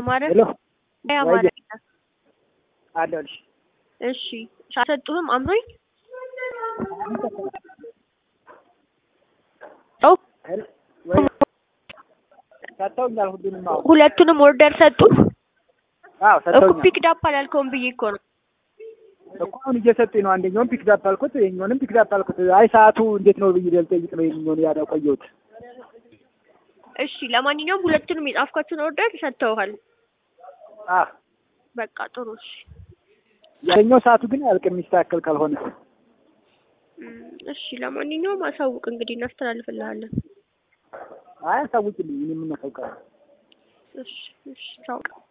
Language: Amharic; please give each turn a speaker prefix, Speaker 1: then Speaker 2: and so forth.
Speaker 1: አማረ
Speaker 2: ሄሎ
Speaker 1: አይ አማረ
Speaker 2: አለሁልሽ።
Speaker 1: እሺ አልሰጡህም አምሮኝ ኦ
Speaker 2: ሄሎ ወይ ሰጥተውኛል ሁሉንም። አዎ
Speaker 1: ሁለቱንም ኦርደር ሰጡ
Speaker 2: አዎ
Speaker 1: እኮ
Speaker 2: ሰጥተውኛል
Speaker 1: ፒክ ዳፕ አላልከውም ብዬ እኮ ነው
Speaker 2: እኮ አሁን እየሰጡኝ ነው። አንደኛውን ፒክ ዳፕ አልኩት፣ ይኸኛውንም ፒክ ዳፕ አልኩት። አይ ሰዓቱ እንዴት ነው ብዬ ልጠይቅ ነው ይኸኛውን ያለው ቆየሁት።
Speaker 1: እሺ ለማንኛውም ሁለቱንም የጻፍኳቸውን ኦርደር ሰጥተውሃል
Speaker 2: አዎ
Speaker 1: በቃ ጥሩ እሺ
Speaker 2: ያኛው ሰዓቱ ግን አያልቅም የሚስተካከል ካልሆነ።
Speaker 1: እም፣ እሺ ለማንኛውም አሳውቅ እንግዲህ እናስተላልፍልሃለን
Speaker 2: አይ አሳውቂልኝ፣ እኔ የምናሳውቃለን።
Speaker 1: እሺ እሺ ቻው